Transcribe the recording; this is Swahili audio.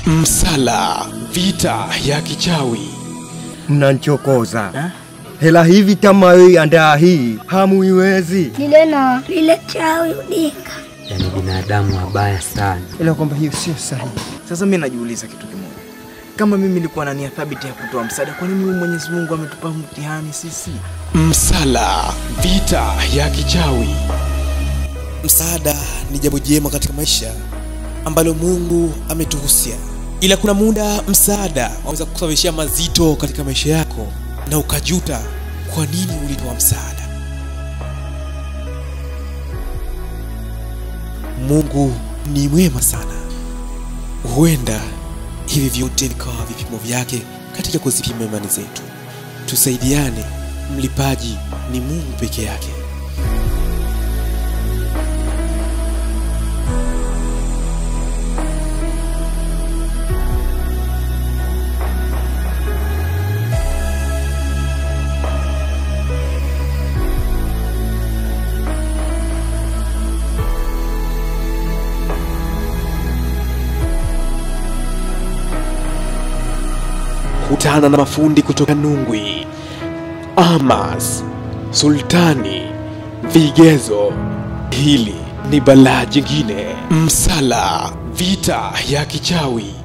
Msala, vita ya kichawi. Mnanchokoza hela hivi kama hii andaa hii hamuiwezi. lile na lile chawi udinga. Yaani binadamu wabaya sana. ila kwamba hiyo sio sahihi. Sasa mimi najiuliza kitu kimoja, kama mimi nilikuwa na nia thabiti ya kutoa msaada, kwa nini huyu Mwenyezi Mungu ametupa mtihani sisi? Msala, vita ya kichawi. Msaada ni jambo jema katika maisha ambalo Mungu ametuhusia, ila kuna muda msaada waweza kusababishia mazito katika maisha yako na ukajuta kwa nini ulitoa msaada. Mungu ni mwema sana. Huenda hivi vyote vikawa vipimo vyake katika kuzipima imani zetu. Tusaidiane, mlipaji ni Mungu peke yake. Kutana na mafundi kutoka Nungwi, Amas, Sultani, Vigezo. Hili ni balaa jingine. Msala, vita ya kichawi.